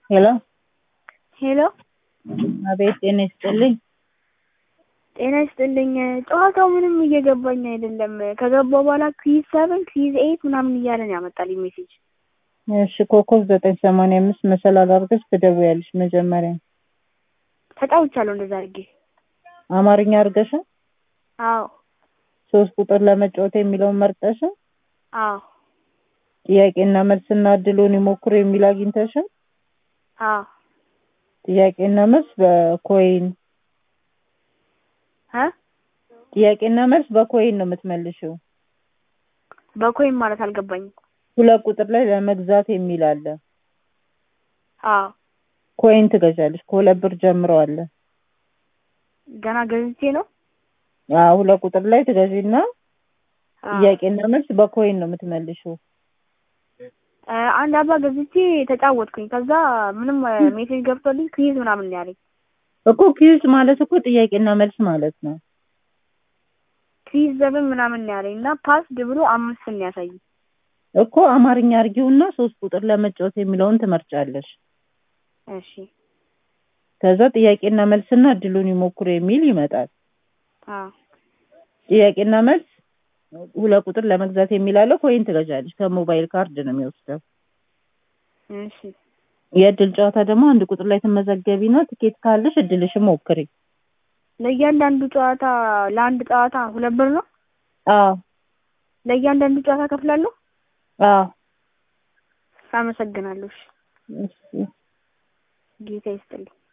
ሄሎ ሄሎ አቤት ጤና ይስጥልኝ። ጤና ይስጥልኝ። ጨዋታው ምንም እየገባኝ አይደለም። ከገባ በኋላ ክዊዝ ሰቨን ክዊዝ ኤይት ምናምን እያለ ነው ያመጣልኝ ሜሴጅ። እሺ ኮከብ ዘጠኝ ሰማንያ አምስት መሰላል አድርገሽ ትደውያለሽ መጀመሪያ ተጫውቻለሁ እንደዛ አድርጌ። አማርኛ አድርገሽ አዎ ሶስት ቁጥር ለመጫወት የሚለውን መርጠሽ አዎ ጥያቄና መልስና እድሉን ይሞክሩ የሚል አግኝተሽ አዎ ጥያቄና መልስ በኮይን እ ጥያቄና መልስ በኮይን ነው የምትመልሽው። በኮይን ማለት አልገባኝም። ሁለት ቁጥር ላይ ለመግዛት የሚል አለ። አዎ ኮይን ትገዣለሽ። ከሁለት ብር ጀምሮ አለ። ገና ገዝቼ ነው። አዎ ሁለት ቁጥር ላይ ትገዢና አዎ። ጥያቄና መልስ በኮይን ነው የምትመልሽው። እ አንድ አባ ገዝቼ ተጫወትኩኝ። ከዛ ምንም እ ሜሴጅ ገብቶልኝ ክዊዝ ምናምን ነው ያለኝ። እኮ ኪዩዝ ማለት እኮ ጥያቄና መልስ ማለት ነው። ክዊዝ ሰቨን ምናምን ነው ያለኝ እና ፓስድ ብሎ አምስት ነው ያሳየኝ። እኮ አማርኛ አርጊውና ሶስት ቁጥር ለመጫወት የሚለውን ትመርጫለሽ። እሺ ከዛ ጥያቄና መልስና እድሉን ይሞክሩ የሚል ይመጣል። አዎ ጥያቄና መልስ ሁለት ቁጥር ለመግዛት የሚል አለ። ኮይን ትገዣለሽ። ከሞባይል ካርድ ነው የሚወስደው። እሺ የእድል ጨዋታ ደግሞ አንድ ቁጥር ላይ ትመዘገቢና ትኬት ካለሽ እድልሽን ሞክሪ። ለእያንዳንዱ ጨዋታ ለአንድ ጨዋታ ሁለት ብር ነው። አዎ ለእያንዳንዱ ጨዋታ ከፍላለሁ። አዎ አመሰግናለሁ። እሺ እሺ ጌታ ይስጥልኝ።